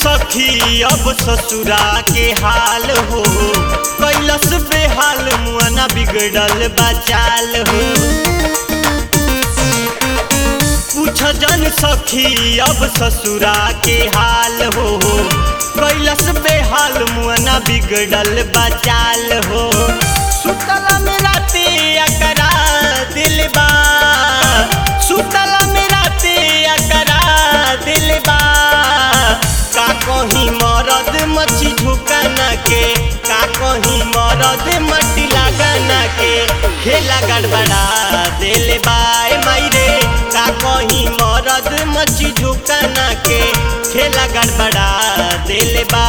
सखी अब ससुरा के हाल हो कैलस बेहाल मुआना बिगड़ल बचाल हो पूछ जन सखी अब ससुरा के हाल हो कैलस बेहाल मुआना बिगड़ल बचाल हो सुतला में राते अकरा दिलबा सुतला में राते अकरा दिलबा का कहीं मरद मच्छी झुकाना के का कहीं मरद मट्टी लगाना के खेला गड़बड़ा दिल बाय मायरे का कहीं मरद मच्छी झुकाना के खेला गड़बड़ा दिल बा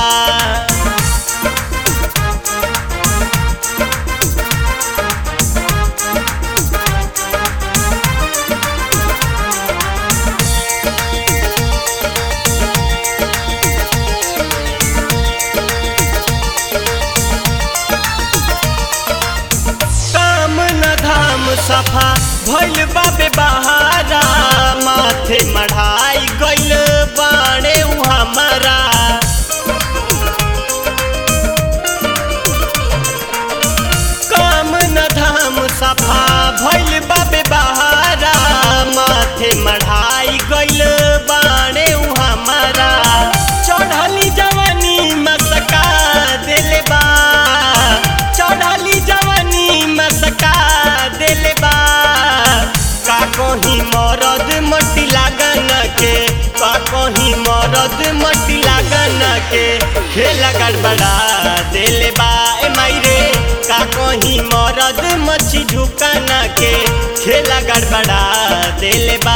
काम न धाम सफा भइल बाबे बहारा माथे मढ़ाई गइल बाणे उ हमारा काम न धाम सफा भइल बाबे बहारा माथे मढ़ाई गइल बाणे उ हमारा चढ़ली जवानी मसका दिल बा चढ़ली जवानी मसका दिल बा का कहीं मरद मट्टी लागन के का कहीं मरद मट्टी लागन के खेला गड़बड़ा दिल बा ए मायरे का कहीं मरद मच्छी झुकाना के खेला गड़बड़ा दिल बा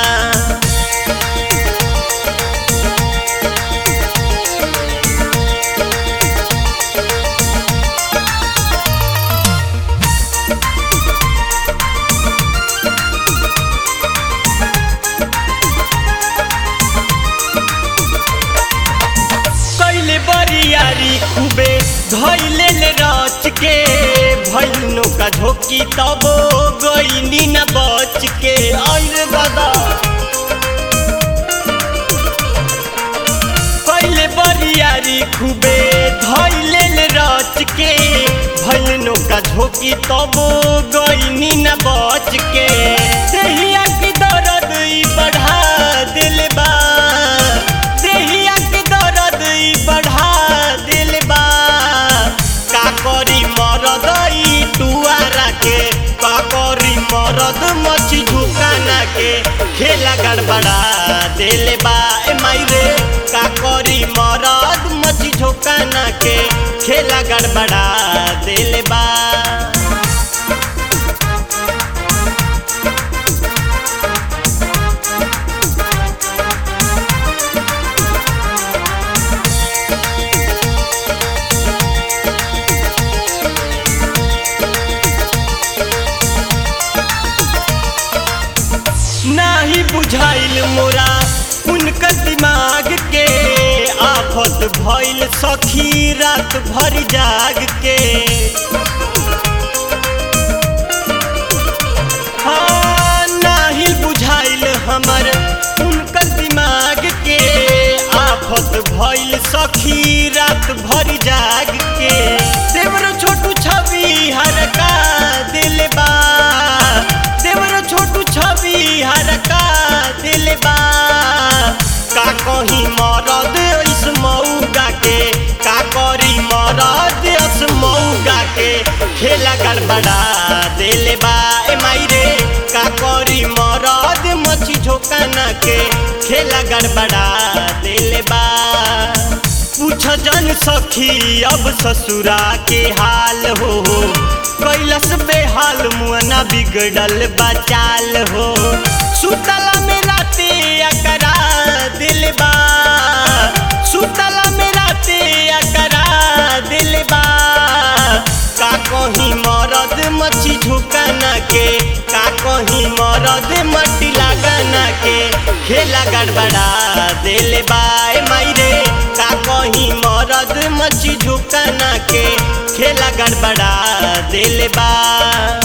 कैले बरियारी खूबे धैले ले रच के भैनो का झोंकी तब गईनी न बच के और बदा कैले बरियारी खूबे धैले ले रच के भैनो का झोंकी तब गईनी न बच के देहिया की दर्द ई बढ़ा दिल बा देहिया की दर्द ई बढ़ा दिल बा का करी मरद ई टुआरा के का करी मरद मछी झुकाना के खेला गड़बड़ा दिल बा ए मायरे का करी मरद मछी झुकाना के खेला गड़बड़ा दिल बा नाही बुझाइल मोरा उनकर दिमाग के आफत भइल सखी रात भर जाग के हाँ, नाही बुझाइल हमर उनकर दिमाग के आफत भइल सखी रात भर जाग के देवर छोटू छवि हरका दिल बा देवर छोटू छवि हरका दिल बा का कहीं मरद इस मऊगा के का करी मरद इस मऊगा के खेला गड़बड़ा दिल बा ए मायरे का करी मरद मछी झोकाना के खेला गड़बड़ा दिल बा पूछ जन सखी अब ससुरा के हाल हो कैलस बेहाल मुआना बिगड़ल बचाल हो सुतला में राते अकरा दिलबा सुतला में राते अकरा दिलबा का कहीं मरद मच्छी झुकाना के का कहीं मरद मट्टी लगाना के खेला गड़बड़ा दिल बाय मायरे का कहीं मरद मच्छी झुकाना के खेला गड़बड़ा दिल बा